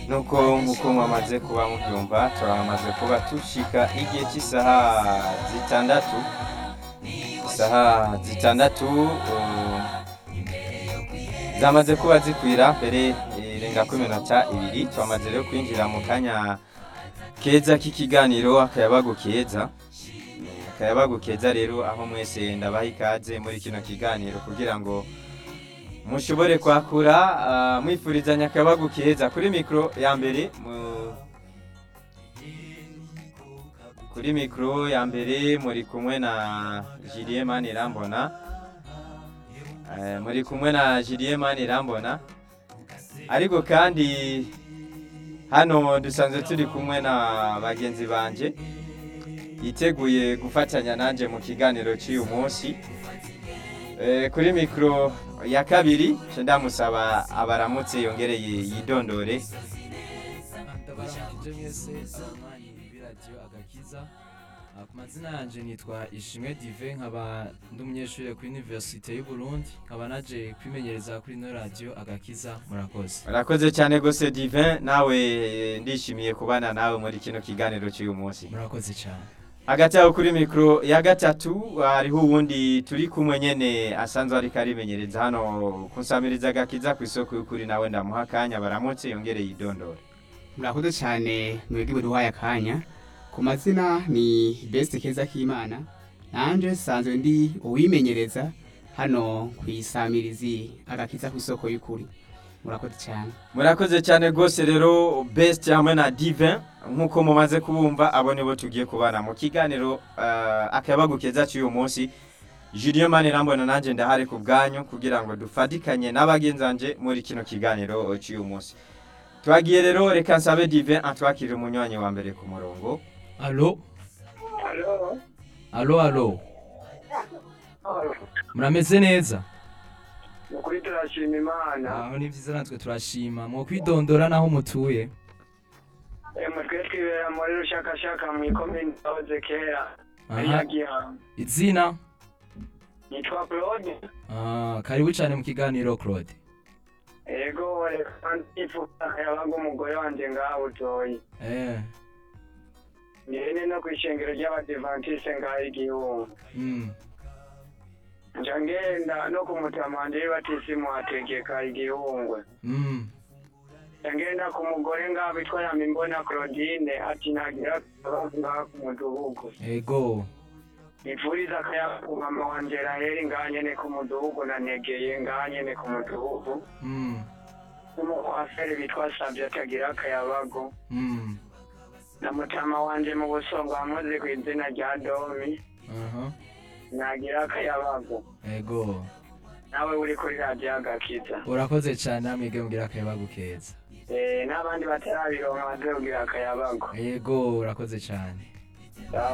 nuko nk'uko mwamaze kuba mubyumva turamaze kuba tushika igihe cy'isaha zitandatu isaha zitandatu uh, zamaze kuba zikwira mbere irenga ku minota ibiri twamaze rero kwinjira mu kanya keza k'ikiganiro akayabagu keza akayabagu keza rero aho mwese ndabaha ikaze muri kino kiganiro kugira ngo mushobore kwakura ah, mwifurizanya akayabagu keza kuri mikoro ya mbere mu- kuri mikoro ya mbere muri kumwe na Julien Manirambona Eh, muri kumwe na Julien Manirambona ariko kandi hano dusanzwe turi kumwe na bagenzi banje yiteguye gufatanya nanjye mu kiganiro cy'uyu munsi Eh, kuri mikoro ya kabiri nce ndamusaba abaramutse yongereye yidondore ndabashakije mwese abanywanyi b'iradiyo agakiza Ah, ku mazina yanjye nitwa ishimwe dive nkaba ndi umunyeshuri kuri universite y'u Burundi nkaba naje kwimenyereza kuri ino radiyo agakiza murakoze urakoze cyane gose divin nawe eh, ndishimiye kubana nawe muri kino kiganiro cy'uyu munsi murakoze cyane hagati aho kuri mikoro ya gatatu hariho uwundi turi kumwe nyene asanzwe ariko arimenyereza hano kunsamiriza agakiza ku isoko y'ukuri nawe ndamuha akanya baramutse yongereye idondora murakoze cyane mwebwe buduhaye akanya ku mazina ni best keza k'imana nanje sanzwe ndi uwimenyereza hano ku isamirizi agakiza ku isoko y'ukuri murakoze cyane murakoze cyane rwose rero best hamwe na divin nk'uko mumaze kubumva abo nibo tugiye kubana mu kiganiro uh, akayabagu keza cy'uyu munsi Julien Manirambona nanjye ndahari ku bwanyu kugira ngo dufatikanye n'abagenzanje muri kino kiganiro cy'uyu munsi twagiye rero reka nsabe divin atwakire umunywanyi wa mbere ku murongo alo Halo. alo alo murameze neza Ukuri turashima Imana. aho ni byiza natwe turashima mwo kwidondora naho mutuye Emwe twe twibera muri rushakashaka mu ikomini yahoze kera. Ari aha ya Gihanga. izina Nitwa Claude. Ah, karibu cyane mu kiganiro claude Ego reka ndifuza yabaga umugore wanje ngaho utoyi. eh Nirene no kwishengero ry'abadivantiste ngaho igihungu. mm. Nja ngenda no kumutamanje batisimu ategeka igihungwe. Mm. Nja ngenda ku mugore ngaho bitwa Yamimbona Claudine ati nagira ngaho ku mudugudu. ego nipfuriza akayaga mama wanje raheri nganyene ku mudugudu nanegeye nganyene ku mudugudu mm. n'umukwaferi bitwa savye atagira akayabago Mm. na mutama wanje mu busongo wamuzi ku izina rya domi aha nagira akayabago ego nawe uri kuri radiyo agakiza urakoze cyane namwige mugira akayabagu keza Eh, n'abandi batarabironka bazogira akayabago ego urakoze cyane